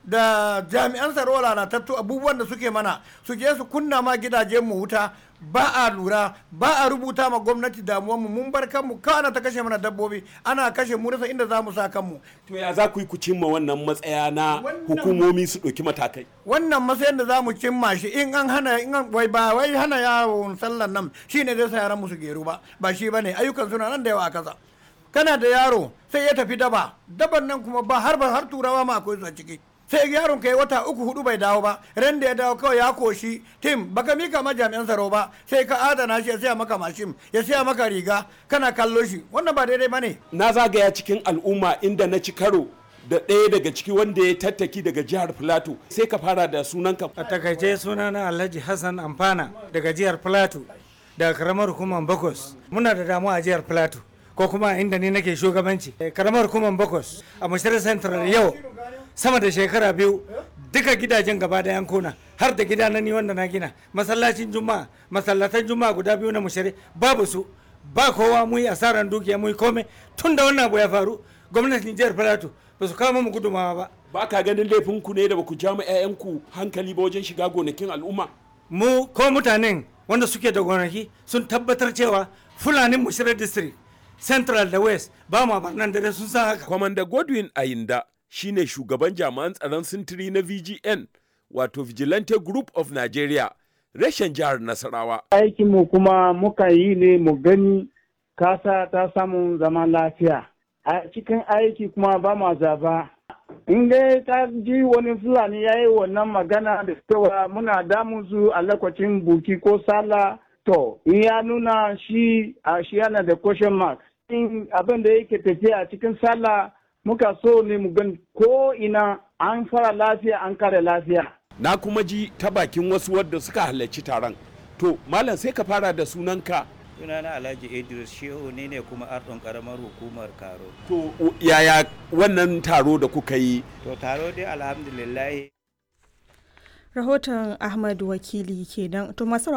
da jami'an tsaro lalatattu abubuwan da suke mana su je su kunna ma gidajen mu wuta ba a lura ba a rubuta ma gwamnati damuwanmu mun bar kanmu kana ta kashe mana dabbobi ana kashe mu rasa inda za mu sa kanmu to ya za ku yi ku cimma wannan matsaya na hukumomi su ɗauki matakai wannan matsayin da za mu cimma shi in an hana in an wai ba wai hana yawon sallan nan shine zai sa yaran mu su geru ba ba shi bane ayyukan suna nan da yawa a kasa kana da yaro sai ya tafi daba daban nan kuma ba har ba har turawa ma akwai su a ciki sai yaron kai wata uku hudu bai dawo ba ran da ya dawo kawai ya koshi tim baka mika ma jami'an tsaro ba sai ka adana shi ya siya maka mashin ya siya maka riga kana kallo shi wannan ba daidai bane na zagaya cikin al'umma inda na ci karo da ɗaya daga ciki wanda ya tattaki daga jihar Filato sai ka fara da sunanka. A takaice sunana Alhaji Hassan Amfana daga jihar Filato daga karamar hukumar Bakos. Muna da damuwa a jihar Filato ko kuma inda ni nake shugabanci. Karamar hukumar Bakos a Mashirar Central yau sama da shekara biyu duka gidajen gaba da yankuna har da gida na ni wanda na gina masallacin juma'a masallatan juma'a guda biyu na mushari babu su ba kowa mu yi asaran dukiya mu yi komai tun da wannan abu ya faru gwamnatin jihar Filato ba su kawo mu gudumawa ba. Ba ka ganin laifin ku ne da ba ku ja mu 'ya'yanku hankali ba wajen shiga gonakin al'umma? Mu ko mutanen wanda suke da gonaki sun tabbatar cewa Fulanin Mushirar District Central da West ba ma barnan dare sun san haka. Kwamanda Godwin Ayinda shine shugaban jami'an tsaron sintiri na VGN wato Vigilante Group of Nigeria reshen jihar Nasarawa. Aikinmu kuma muka yi ne mu gani kasa ta samun zaman lafiya. a cikin aiki kuma ba ma zaba in dai ta ji wani fulani ya yi wannan magana da cewa muna damun su a lokacin buki ko sala to in ya nuna shi a shi yana da question mark in abin da yake tafiya a cikin sallah muka so ne mu gan ko ina an fara lafiya an kare lafiya na kuma ji ta bakin wasu wadda suka halarci taron to malam sai ka fara da sunanka sunana alhaji idris shehu ne ne kuma ardon karamar hukumar karo to yaya wannan taro da kuka yi to taro dai alhamdulillah rahoton ahmad wakili kenan to masu